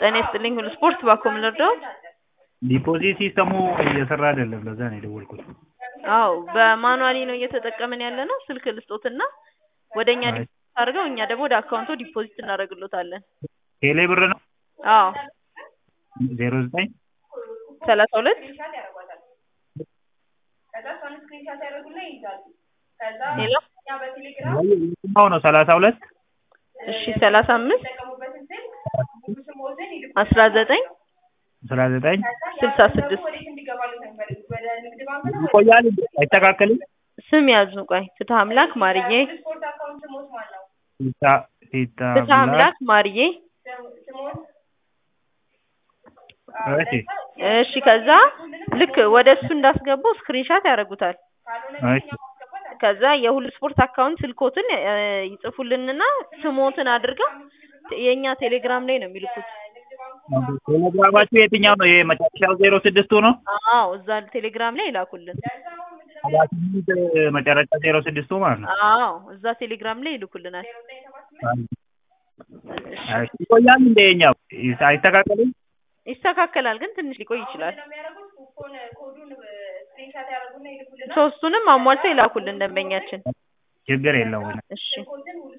ጤና ይስጥልኝ ሁሉ ስፖርት ባኮ ምን ልርዳዎት? ዲፖዚት ሲስተሙ እየሰራ አይደለም ለዛ ነው የደወልኩት። አዎ በማኑዋሊ ነው እየተጠቀምን ያለ ነው። ስልክ ልስጦትና ወደ እኛ አይ። ዲፖዚት አድርገው እኛ ደግሞ ወደ አካውንቶ ዲፖዚት እናደርግሎታለን። ቴሌ ብር ነው አዎ ዜሮ ዘጠኝ ሰላሳ ሁለት ሄሎ የትኛው ነው ሰላሳ ሁለት እሺ ሰላሳ አምስት አስራ ዘጠኝ አስራ ዘጠኝ ስልሳ ስድስት ይቆያል አይስተካከልም ስም ያዙ ቆይ ፍትሐ አምላክ ማርዬ ፊታ ፊታ ፍትሐ አምላክ ማርዬ እሺ እሺ ከዛ ልክ ወደ እሱ እንዳስገቡ ስክሪንሻት ያደርጉታል እሺ ከዛ የሁሉ ስፖርት አካውንት ስልኮትን እ ይጽፉልንና ስሞትን አድርገው የእኛ ቴሌግራም ላይ ነው የሚልኩት ቴሌግራማችሁ የትኛው ነው? ይሄ መጨረሻው ዜሮ ስድስቱ ነው? አዎ እዛ ቴሌግራም ላይ ይላኩልን ሰባ ስምንት መጨረሻ ዜሮ ስድስቱ ማለት ነው። አዎ እዛ ቴሌግራም ላይ ይልኩልናል እሺ ይቆያል እንደ የኛው አይስተካከልም? ይስተካከላል ግን ትንሽ ሊቆይ ይችላል ሶስቱንም አሟልተው ይላኩልን ደንበኛችን ችግር የለውም። እሺ